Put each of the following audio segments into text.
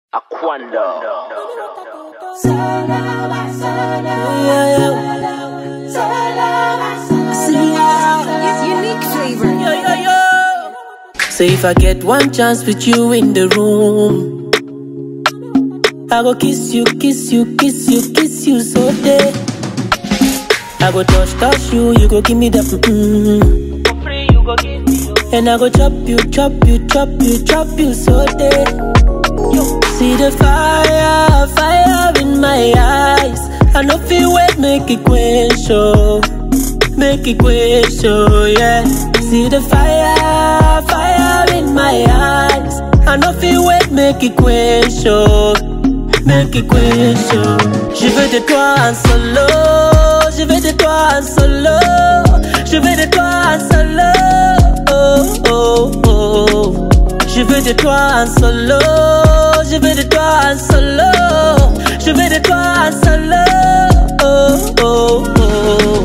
Aquando. Unique flavor. Yo, yo, yo. So if I get one chance with you in the room, I go kiss you, kiss you, kiss you, kiss you so day. I go touch, touch you, you go give me the mm For free, you go give me your And I go chop you, chop you, chop you, chop you so day. See the fire, fire in my eyes. I know feel wait, make it quench, oh. Make it quench, oh, yeah. See the fire, fire in my eyes. I know feel wait, make it quench, oh. Make it quench, oh. Je veux de toi en solo. Je veux de toi en solo. Je veux de toi en solo. Oh, oh, oh. Je veux de toi en solo. Je veux de toi en solo. Je veux de toi en solo. Oh, oh, oh.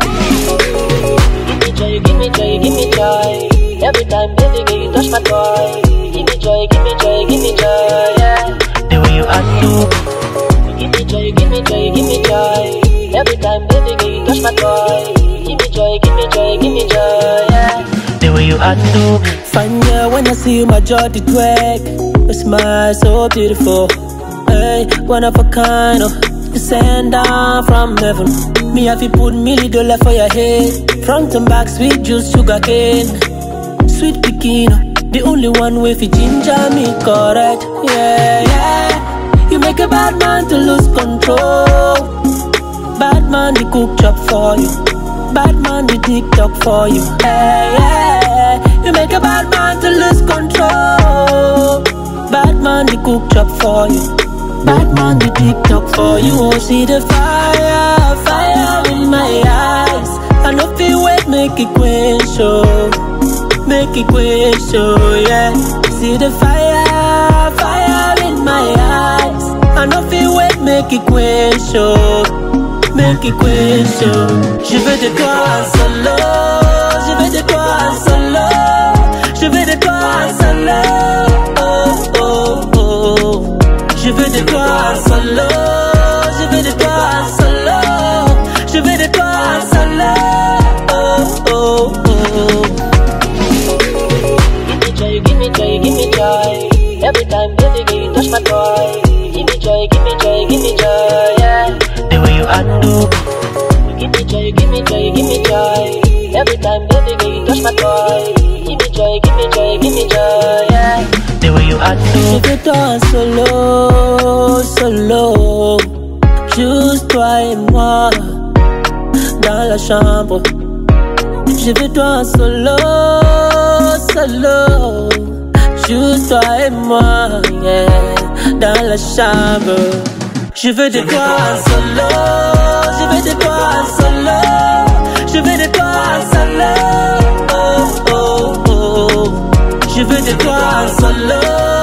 Give me joy, give me joy, give me joy. Every time, baby, girl, you touch my toy. Give me joy, give me joy, give me joy, yeah. The way you undo. Give me joy, give me joy, give me joy. Every time, baby, girl, you touch my toy. Give me joy, give me joy, give me joy, yeah. The way you undo. Fine girl, when I see you, my jaw did wag. Your smile so beautiful. Hey, one of a kind, oh. You send down from heaven. Me have you put million dollar for your head. Front and back, sweet juice, sugar cane. Sweet pikin, the only one with you ginger me correct. Yeah, yeah. You make a bad man to lose control. Bad man, the cook chop for you. Bad man, the TikTok for you. Hey, yeah. You make a bad man to lose control. Bad man, the cook chop for you. Bad man, the TikTok for you. Oh, see the fire, fire in my eyes. I know feel wait, make it quench, oh. Make it quench, oh, yeah. See the fire, fire in my eyes. I know feel wait, make it quench, oh. Make it quench, oh. Je veux de toi en solo. Je veux de toi en solo. Je veux de toi en solo. Oh, oh, oh. Je veux de toi en solo. Je veux de toi en solo. Je veux de toi en solo. Oh, oh, oh. Give me joy, give me joy, give me joy. Every time, baby, girl, you touch my toy. Give me joy, give me joy, give me joy, yeah. The way you undo. Give me joy, give me joy, give me joy. Every time, baby, girl, you touch my toy. Give me joy, give me joy, give me joy, yeah. The way you undo. Je veux toi en solo, solo. Juste toi et moi dans la chambre. Je veux toi en solo, solo. Juste toi et moi, yeah, dans la chambre. Je veux de toi en solo, je veux de toi en solo. Je veux de toi en solo, oh, oh, oh. Je veux de toi en solo,